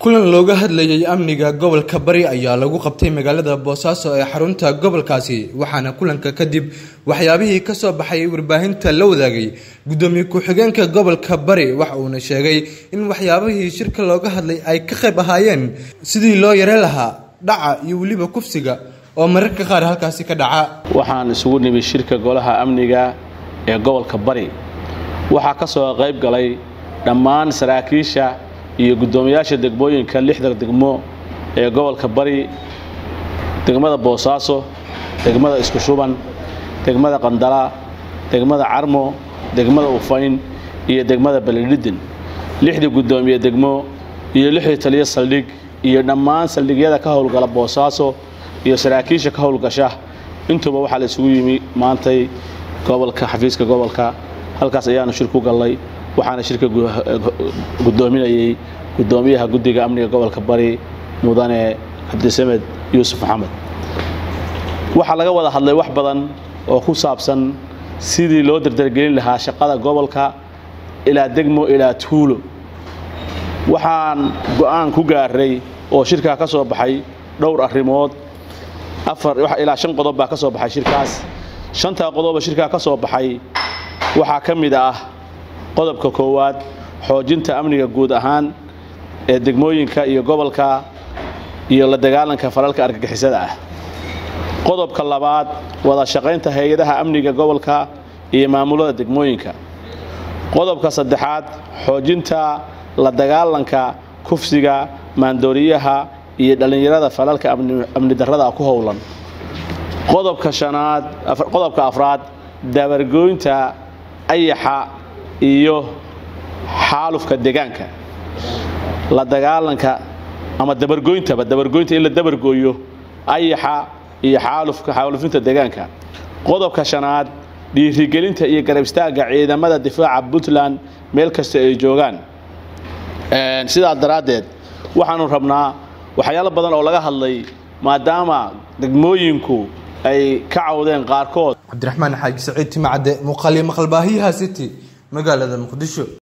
kulan looga hadlayay amniga gobolka bari ayaa lagu qabtay magaalada boosaaso ee xarunta gobolkaasi waxaana kulanka kadib waxyaabihii kasoo baxay warbaahinta la wadaagay gudoomiye ku-xigeenka gobolka bari waxa uuna sheegay in waxyaabihii shirka looga hadlay ay ka qayb ahaayeen sidii loo yare lahaa dhaca iyo weliba kufsiga oo mararka qaar halkaasi ka dhaca waxaan isugu nimi shirka golaha amniga ee gobolka bari waxaa ka soo qayb galay dhammaan saraakiisha iyo guddoomiyaasha degmooyinka lixda degmo ee gobolka bari degmada boosaaso degmada isku shuban degmada qandala degmada carmo degmada ufayn iyo degmada balidhidin lixdii guddoomiye degmo iyo lixdii taliyo saldhig iyo dhammaan saldhigyada ka howlgala boosaaso iyo saraakiisha ka howlgasha intuba waxaa la isugu yimi maantay gobolka xafiiska gobolka halkaas ayaanu shir ku gallay waxaana shirka guddoominayay guddoomiyaha guddiga amniga gobolka bari mudane cabdisamed yuusuf maxamed waxaa laga wada hadlay wax badan oo ku saabsan sidii loo dardargelin lahaa shaqada gobolka ilaa degmo ilaa tuulo waxaan go'aan ku gaaray oo shirkaa ka soo baxay dhowr arrimood ilaa shan qodob baa ka soo baxay shirkaas shantaa qodoba shirkaa ka soo baxay waxaa ka mid ah qodobka koowaad xoojinta amniga guud ahaan ee degmooyinka iyo gobolka iyo la dagaalanka falalka argagixisada ah qodobka labaad wada shaqaynta hay-adaha amniga gobolka iyo maamulada degmooyinka qodobka saddexaad xoojinta la dagaalanka kufsiga maandooriyaha iyo dhallinyarada falalka amni darrada ku howlan qodobka shanaad qodobka afraad dabargooynta ayaxa iyo xaalufka deegaanka la dagaalanka ama dabargoyntaba dabargoynta in la dabargooyo ayaxa iyo xaalufka xaalufinta deegaanka qodobka shanaad dhiirigelinta iyo garab istaagga ciidamada difaaca puntland meel kasta ay joogaan sidaa daraaddeed waxaanu rabnaa waxyaalo badan oo laga hadlay maadaama degmooyinku ay ka cawdeen qaarkood cabdiraxmaan xaaji saciid timacadde muuqaaliyo maqalbaahiyaha city magaalada muqdisho